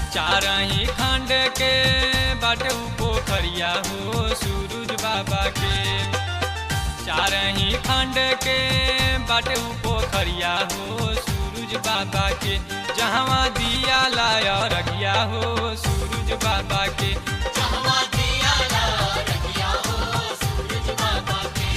चारही खंड के बाटे उ पोखरिया हो सूरज बाबा के चारही खंड के बाटे उ पोखरिया हो सूरज बाबा के जहवा दिया लाया रखिया हो सूरज बाबा के जहवा दिया ला रखिया हो सूरज बाबा के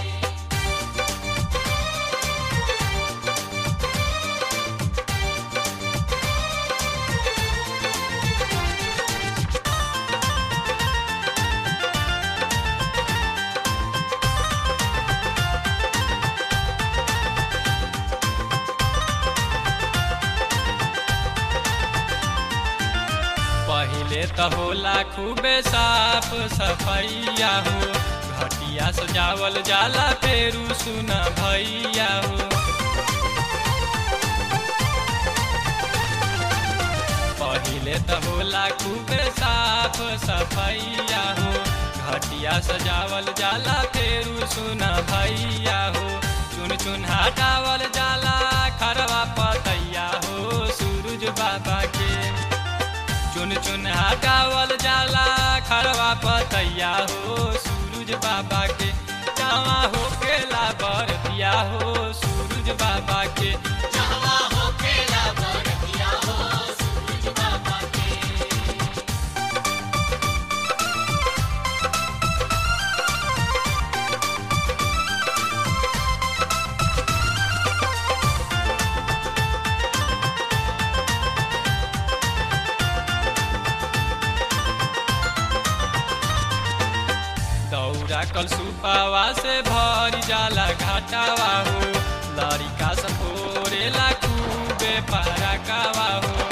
पहिले त होला खूबे साफ सफैया हो घटिया सजावल जाला फेरू सुन भैया हो पहिले त होला खूबे साफ सफैया हो घटिया सजावल जाला फेरू सुन भैया हो चुन चुन हटावल जाला खरवा पतैया हो सूरज बाबा के चुन चुन हटावल जाला खरवा पतैया हो सूरज बाबा के जावा हो केला बरतिया हो सूरज बाबा के जहवा हो केला बरतिया हो सूरज बाबा के दौरा कल सुपावा से भरी जाला घाटावा हो लड़िका सपोरेला खूबे पारा कावा हो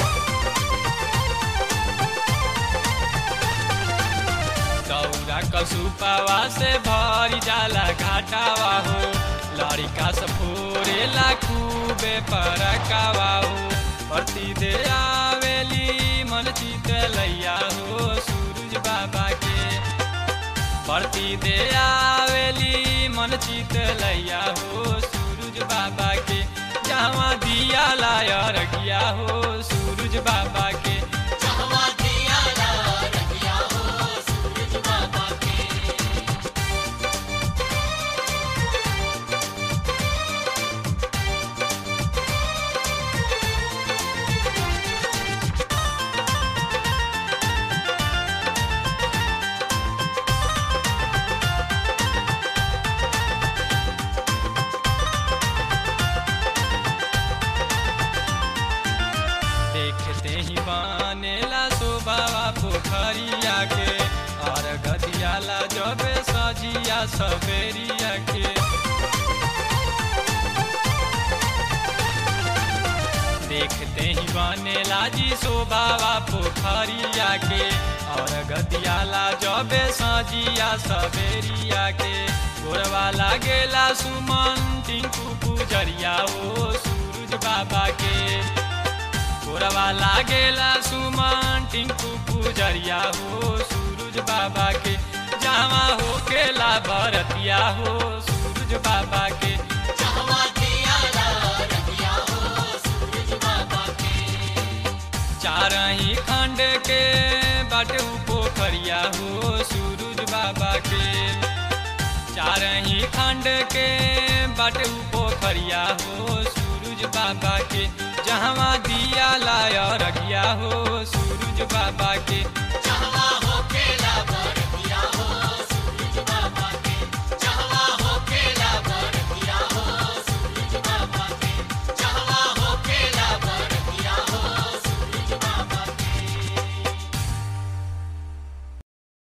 दौरा कल सुपावा से भरी जाला घाटावा हो लड़िका सपोरेला खूबे पारा कावा हो प्रति दे आवेली मन चित लैया हो सूरज बाबा के प्रति दे आवेली मन चित लैया हो सूरज बाबा के जहाँ दिया लाया रखिया हो सूरज बाबा के जहवा दिया ला रखिया हो सूरज बाबा के देखते ही बनेला शोभावा पोखरिया के और गदियाला जब सजिया सवेरिया के देखते ही बनेला जी शोभावा पोखरिया के और गदियाला जब सजिया सवेरिया के गोरवा लागेला सुमन टिंकू पुजरिया ओ सूरज बाबा के गोरवा लागेला सुमन टिंकू पुजरिया हो सूरज बाबा के जावा हो केला भरतिया हो सूरज बाबा के जहवा दिया ला रखिया हो सूरज बाबा के चारही खंड के बाटे उ पोखरिया हो सूरज बाबा के चारही खंड के बाटे उ पोखरिया हो सूरज बाबा के जहवा दिया लाया रखिया हो सूरज बाबा के